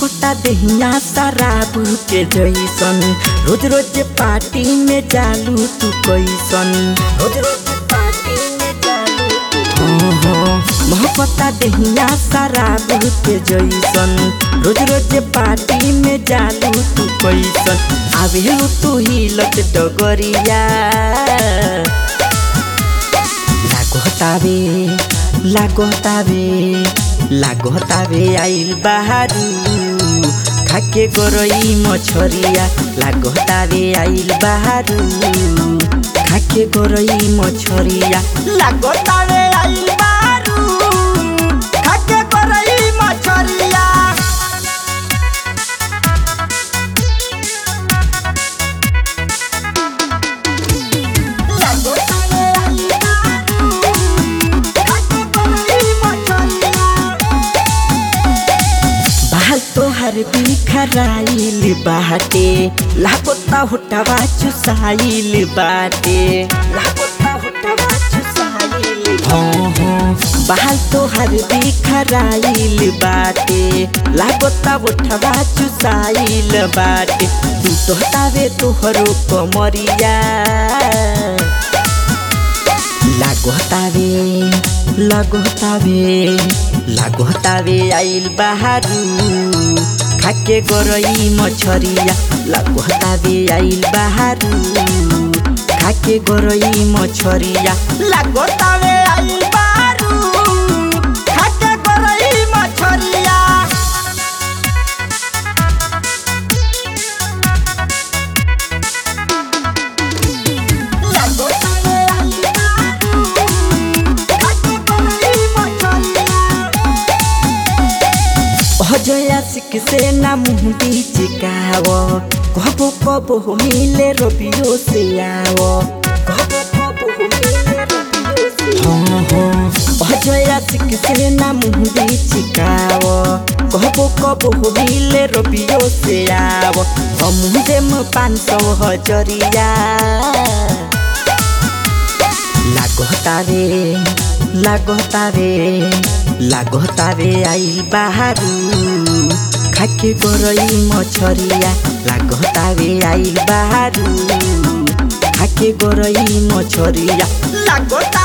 महकता देहिया शराब के जैसन रोज रोज पार्टी में जालू तू कैसन रोज रोज पार्टी में जालू तू हाँ हाँ महकता देहिया शराब के जैसन रोज रोज पार्टी में जालू तू कैसन आवेलू तू ही लट डगरिया लागोतावे लागोतावे लागोतावे आइल बाहारू खाके गरई मछरिया लागोतावे आइल बाहारू खाके गरई मछरिया लागोतावे आइल बाहारू खाके गरई मछरिया बाल तोहर बिखराइल बाटे लापता होटवा चुसाइल बाटे लापता होटवा चुसाइल हाँ हाँ बाल तोहर बिखराइल बाटे लापता होटवा चुसाइल बाटे तू तोहतावे तोहरो कमरिया लागोतावे लागोतावे लागोतावे आइल बाहारू खाके गरई मछरिया लागोतावे आइल बाहारू खाके गरई मछरिया लागोतावे आइल बाहारू खाके गरई मछरिया अजया सिक से ना मुँह बिचिकाव कबो कबो मिले रबियो से आव कबो कबो मिले रबियो से हाँ हाँ अजया सिक से ना मुँह बिचिकाव कबो कबो मिले रबियो से आव हम देम पाँच सौ हजरिया लागोतावे लागोतावे लागोतावे आइल बाहारू खाके गरई मछरिया लागोतावे आइल बाहारू खाके गरई मछरिया लागोता